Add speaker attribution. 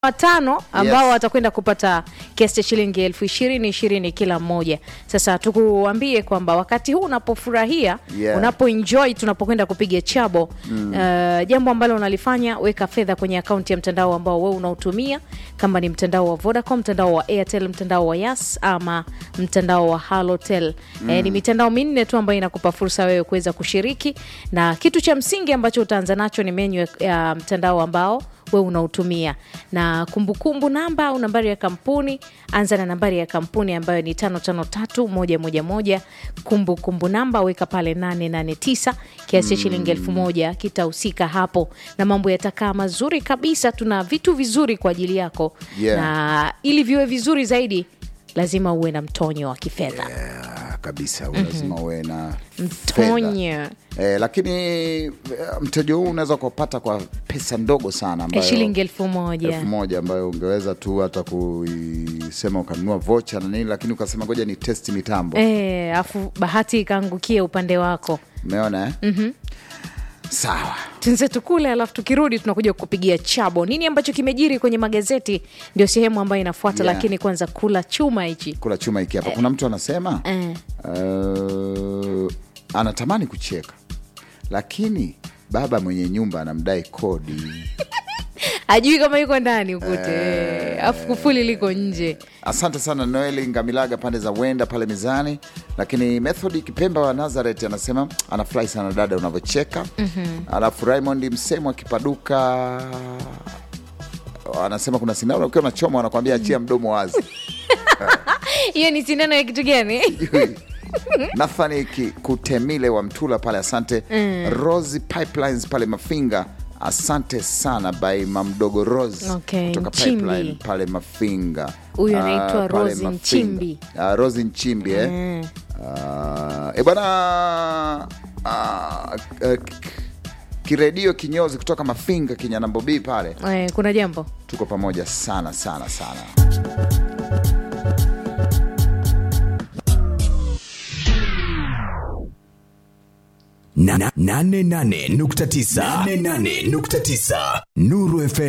Speaker 1: watano ambao
Speaker 2: Yes.
Speaker 1: watakwenda kupata kiasi cha shilingi elfu ishirini ishirini kila mmoja. Sasa tukuambie kwamba wakati huu unapofurahia
Speaker 2: Yeah.
Speaker 1: unapoenjoy tunapokwenda kupiga chabo uh, jambo ambalo unalifanya weka fedha kwenye akaunti ya mtandao ambao wewe unautumia, kama ni mtandao wa Vodacom, mtandao wa Airtel, mtandao wa Yas ama mtandao wa Halotel. Eh, ni mitandao minne tu ambayo inakupa fursa wewe kuweza kushiriki, na kitu cha msingi ambacho utaanza nacho ni menyu ya- ya mtandao ambao we unautumia na kumbukumbu namba au nambari ya kampuni anza na nambari ya kampuni ambayo ni 553111 kumbukumbu namba weka pale 889 kiasi cha shilingi elfu moja kitahusika hapo na mambo yatakaa mazuri kabisa tuna vitu vizuri kwa ajili yako
Speaker 2: Yeah.
Speaker 1: na ili viwe vizuri zaidi lazima uwe na mtonyo wa kifedha
Speaker 2: Ah, kabisa lazima uwe na fedha.
Speaker 1: mtonyo
Speaker 2: Eh, lakini eh, mteja huu unaweza kupata kwa pesa ndogo sana
Speaker 1: ya
Speaker 2: ambayo
Speaker 1: shilingi elfu moja
Speaker 2: elfu moja ambayo ungeweza tu hata kuisema ukanunua vocha na nini, lakini ukasema ngoja ni test mitambo.
Speaker 1: Eh, afu bahati ikaangukia upande wako
Speaker 2: Umeona eh? Sawa.
Speaker 1: tunze tukule alafu tukirudi tunakuja kupigia chabo nini ambacho kimejiri kwenye magazeti ndio sehemu ambayo inafuata
Speaker 2: Yeah.
Speaker 1: lakini kwanza kula chuma hichi
Speaker 2: Kula chuma hiki hapa. Kuna mtu anasema
Speaker 1: eh.
Speaker 2: uh, anatamani kucheka lakini baba mwenye nyumba anamdai kodi.
Speaker 1: ajui kama yuko ndani ukute afu kufuli liko nje
Speaker 2: Asante sana Noeli Ngamilaga pande za Wenda pale mizani. Lakini Method Kipemba wa Nazareth anasema anafurahi sana dada unavyocheka. Alafu Raymond Msemo akipaduka anasema kuna sindano ukiwa unachoma wanakwambia achia mdomo wazi.
Speaker 1: hiyo ni sindano ya kitu gani
Speaker 2: Nathani Ki- Kutemile wa Mtula pale, asante. Rose Pipelines pale Mafinga, asante sana by mamdogo Rose
Speaker 1: Okay,
Speaker 2: kutoka
Speaker 1: Nchimbi.
Speaker 2: Pipeline pale Mafinga.
Speaker 1: Huyu
Speaker 2: Ah,
Speaker 1: anaitwa
Speaker 2: pale
Speaker 1: Rose
Speaker 2: Mafinga.
Speaker 1: Nchimbi.
Speaker 2: Ah, Rose Nchimbi eh? Ah, e bwana ah, eh, k- kiredio kinyozi kutoka Mafinga Kinyanambobii pale,
Speaker 1: eh, kuna jambo
Speaker 2: tuko pamoja sana sana sana.
Speaker 3: Na- na- nane nane nukta tisa nane nane nukta tisa Nuru FM